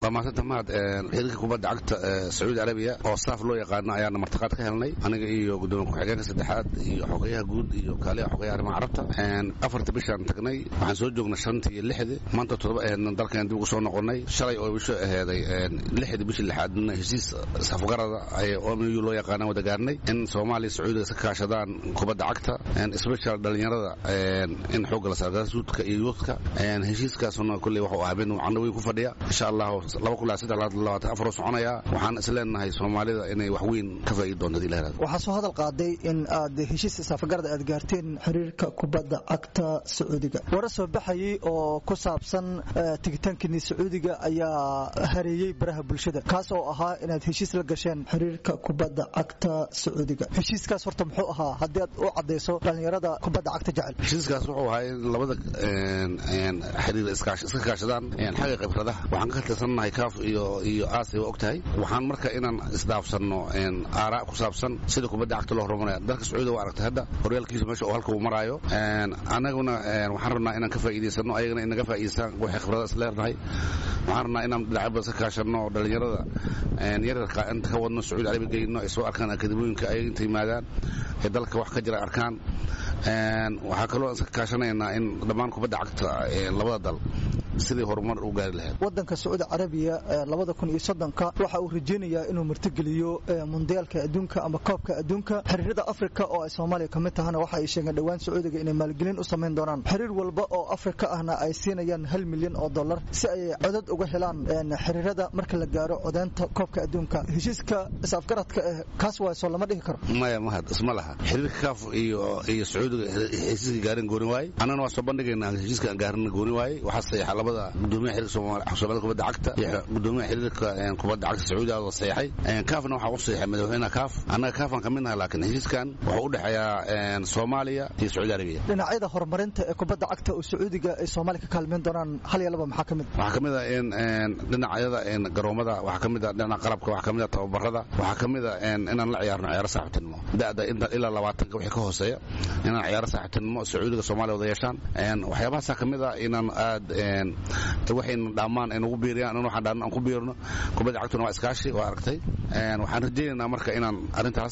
waa maasanta mahad xiriirka kubadda cagta sacuudi arabiya oo saaf loo yaqaano ayaana martiqaad ka helnay aniga iyo gudoomiye ku-xigeenka saddexaad iyo xogeyaha guud iyo kaaliha xogeyaha arrimaha carabta afarta bishaan tagnay waxaan soo joognay shantii iyo lixdii maanta toddoba aheedna dalkan dib ugu soo noqonay shalay oo bisho aheeday lixdii bishii lixaadna heshiis safgarada ay omu loo yaqaana wada gaarnay in soomaaliya sacuudiga iska kaashadaan kubadda cagta special dhalinyarada in xoogga la saargara suudka iyo yuudka heshiiskaasuna kulley wuxuu ahaa mid macno weyn ku fadhiya insha allahu laba kun labaatan afar oo soconaya waxaan is leenahay soomaalida inay wax weyn ka faa'iidi doonto hadii la yirahdo waxaa soo hadal qaaday in aad heshiis saafagarada aad gaarteen xiriirka kubadda cagta sacuudiga wara soo baxayay oo ku saabsan tigitaankini sacuudiga ayaa hareeyey baraha bulshada kaas oo ahaa inaad heshiis la gasheen xiriirka kubadda cagta sacuudiga heshiiskaas horta muxuu ahaa haddii aad u cadayso dhalinyarada kubadda cagta jecel heshiiskaas wuxuu ahaa in labada xiriir iska kaashadaan xagga khibradaha waxaan ka tirsannahay kaaf iyo iyo aasiya waa og tahay waxaan marka inaan isdhaafsanno aaraa ku saabsan sida kubadda cagta loo horumaraya dalka sacuudiga waa aragtay hadda horyaalkiisa meesha oo halka uu maraayo annaguna waxaan rabnaa inaan ka faa'iidaysano ayagana inaga faa'iidaystaan waxay khibrada is leernahay waxaan rabnaa inaan dhinacyo badan iska kaashanno oo dhalinyarada yaryarka inta ka wadno sacuudi arabiya geyno ay soo arkaan akademiyooyinka ayaga inta yimaadaan ee dalka wax ka jira arkaan waxaa kaloo iska kaashanaynaa in dhammaan kubadda cagta labada dal sidii horumar u gaari lahayd wadanka sacuudi carabiya labada kun iyo soddonka waxa uu rajaynayaa inuu martigeliyo mundiyaalka adduunka ama koobka adduunka xiriirada afrika oo ay soomaaliya ka mid tahana waxa ay sheegeen dhowaan sacuudiga inay maalgelin u samayn doonaan xiriir walba oo afrika ahna ay siinayaan hal milyan oo dollar si ay codad uga helaan xiriirada marka la gaaro codeynta koobka adduunka heshiiska isafgaradka eh kaas waa soo lama dhihi karo maya mahad isma laha xiriirka kaaf iyo iyo sacuudiga heshiiska gaarin gooni waaye annana waa soo bandhigaynaa heshiiska aan gaarin gooni waaye waxaa saxiixa labada gudoomiyaha xiriirka soomaalida kubadda cagta iyo gudoomiyaha xiriirka kubadda cagta sacuudiga oo saxiixay kaafna waxaa u saxiixay madaxweynaha kaaf annaga kaafaan ka mid nahay laakiin heshiiskan wuxuu u dhexeeyaa soomaaliya iyo sacuudi arabiya dhinacyada horumarinta ee kubadda cagta oo sacuudiga ay soomaaliya ka kaalmeyn doonaan hal iyo laba maxaa ka mid waxaa ka mid a in dhinacyada garoomada waxaa ka mid a dhinaca qalabka waxaa ka mid a tababarada waxaa ka mid a inaan la ciyaarno ciyaaro saaxiibtinimo da'da inta ilaa labaatanka wixii ka hooseeya inaan ciyaaro saaxiibtinimo sacuudiga soomaaliya wada yeeshaan waxyaabahaasaa ka mid a inaan aad waxayna dhammaan ay nagu biiriyaan in waxaan dhaan aan ku biirno kubadda cagtuna waa iskaashi waa aragtay waxaan rajaynaynaa marka inaan arrintaas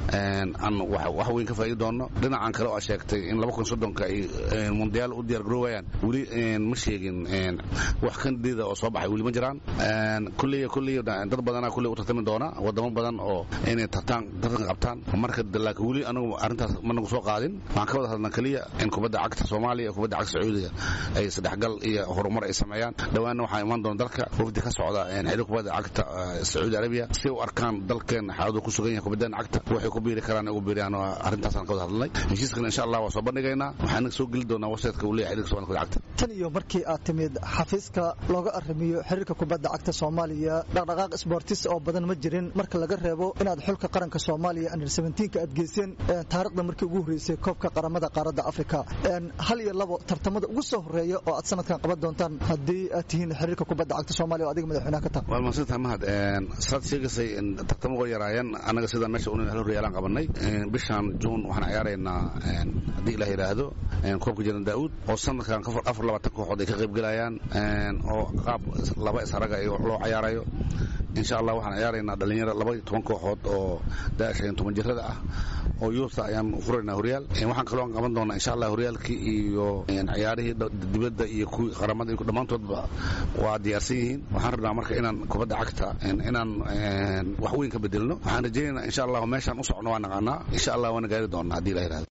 aan wax weyn ka faa'iidi doonno dhinacan kale oo aad sheegtay in laba kun soddonka ay mundiyaal u diyaar garoowayaan weli ma sheegin wax kandida oo soo baxay weli ma jiraan kulley kulley dad badanaa kulley u tartami doona wadamo badan oo inay tartaan tartan qabtaan marka laakiin weli anagu arrintaas ma nagu soo qaadin waxaan ka wada hadlnaa keliya in kubadda cagta soomaaliya iyo kubadda cagta sacuudiga ay saddexgal iyo horumar ay sameeyaan dhowaanna waxaa imaan doona dalka wafdi ka socda xiriir kubadda cagta sacuudi arabiya si u arkaan dalkeena xaaladu ku sugan yahay kubaddan cagta waxay ku biiri karaan ugu biiriyaan arrintaasaan ka wada hadlnay heshiiskan insha allah waa soo bandhigaynaa waxaan soo geli doonaa websiteka uu leeyahay xiriirka somalida kubadda cagta tan iyo markii aad timid xafiiska looga arrimiyo xiriirka kubadda cagta soomaaliya dhaqdhaqaaq sboortis oo badan ma jirin marka laga reebo inaad xulka qaranka soomaaliya under seventeenka aad geyseen taariikhda markii ugu horreysay koobka qaramada qaaradda afrika hal iyo labo tartamada ugu soo horeeya oo aad sanadkan qaban doontaan haddii aad tihiin xiriirka kubadda cagta soomaaliya oo adiga madaxweynaha ka taha waa mahadsantaha mahad saad sheegaysay tartamo uga yaraayeen annaga sidaan meesha unin hal horyaalaan qabanay bishan juun waxaan ciyaaraynaa haddii ilaah yidhaahdo koobka jiran daa'uud oo sanadkan afar labaatan kooxood ay ka qayb gelayaan oo qaab laba isharaga loo ciyaarayo insha allah waxaan ciyaaraynaa dhalinyaro laba iyo toban kooxood oo daashan toban jirada ah oo yuurta ayaan furaynaa horyaal waxaan kaloo aan qaban doonaa insha allah horyaalkii iyo ciyaarihii dibadda iyo kuwii qaramada dhammaantoodba waa diyaarsan yihiin waxaan rabnaa marka inaan kubadda cagta inaan wax weyn ka bedelno waxaan rajaynaynaa insha allah meeshaan u socno waa naqaanaa insha allah waana gaari doonaa haddii la yidhahdo